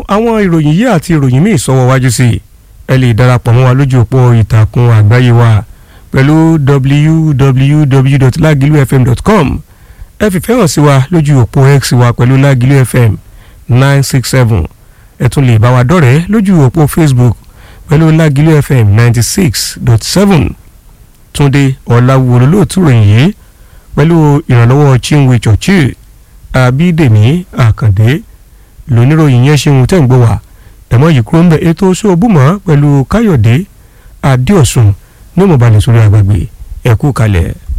àwọn ìròyìn yìí àti ìròyìn míì sọ́wọ́ wájú sí i ẹ lè darapọ̀ mọ́ wa lójú òpó ìtàkùn àgbáyé wa pẹ̀lú www.lagilufm.com ẹ fìfẹ́ hàn sí wa lójú òpó x wa pẹ̀lú Lágìlú FM nine six seven ẹ tún lè bá wa dọ̀rẹ́ lójú òpó Facebook pẹ̀lú Lágìlú FM ninety six dot seven Túndé Ọ̀làwùwò lóòtú ròyìn yìí pẹ̀lú ìrànlọ́wọ́ Chinwe Chọ̀chì Àbídèmí Àkàndé lóníròyìn yẹn ṣeun tẹ́ ń gbọ́ wá ẹ̀mọ́ yìí kúrò ń bẹ ètò sóòbùmọ́ pẹ̀lú Káyọ̀dé Adéọ̀sùn ní mọ̀bálẹ̀ sórí àgbàgbé ẹ̀kú kalẹ̀.